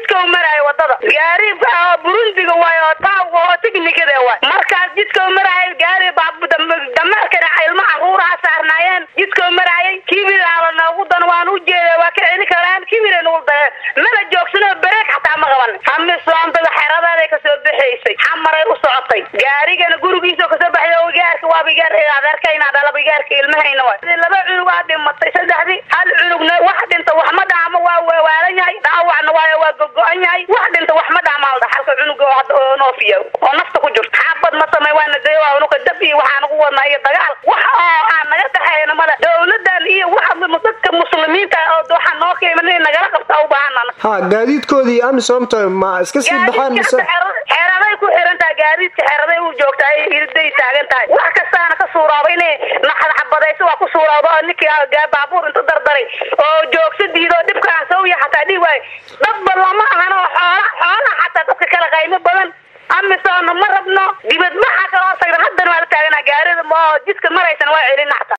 jidka u maraayo wadada gaari burundiga waay oo taawga oo tiknikada waay markaas jidka u maraayo gaari dameerkana ilma caruuraha saarnaayeen jidka u maraayay kibilaala noogu dan waan u jeeda waa ka celi karaan kibira nagu dayeen mana joogsano bareeg xataa ma qaban hamisoontada xeradeeday kasoo baxaysay xamaray u socotay gaarigana gurigiisa kasoo baxday oo igaarka waa bigaar adeerkayna dhalaba igaarka ilmahayna waay laba cunug aa dhimatay saddexdii hal cunugna wax dhinta wax ma dhaamo waa waalan yahay dhaawacna waayo waa gogo-an yahay wax dhinta wax ma dhaamaalda halka cunuga oo hadda oo noofiya oo nafta ku jirto xaabad ma samay waana dee waa unuka dab iyo waxaan ugu wadnaa iyo dagaal wax oo aan naga dhaxayna male dowladan iyo waxa dadka muslimiinta oo waxaa noo qiiman in nagala qabta u baahanana ha gaadiidkoodii amisomta ma iska sii baxaan mise xeeraday ku xiran tahay gaadiidka xeeraday u joogta ay irday taagan tahay wax kastaana ka suuraaba inay naxadxabadayso waa ku suuraaba oo ninkii baabuur inta dardaray oo joogsa diido dhibkaan sawya xataa dhib waayo dadba lama ahan oo xoola xoolaha xataa dadka kala qaymo badan amisoona ma rabno dibadbaxa kaloo tagna haddana waa la taagana gaarida oo jidka maraysan waa celina xataa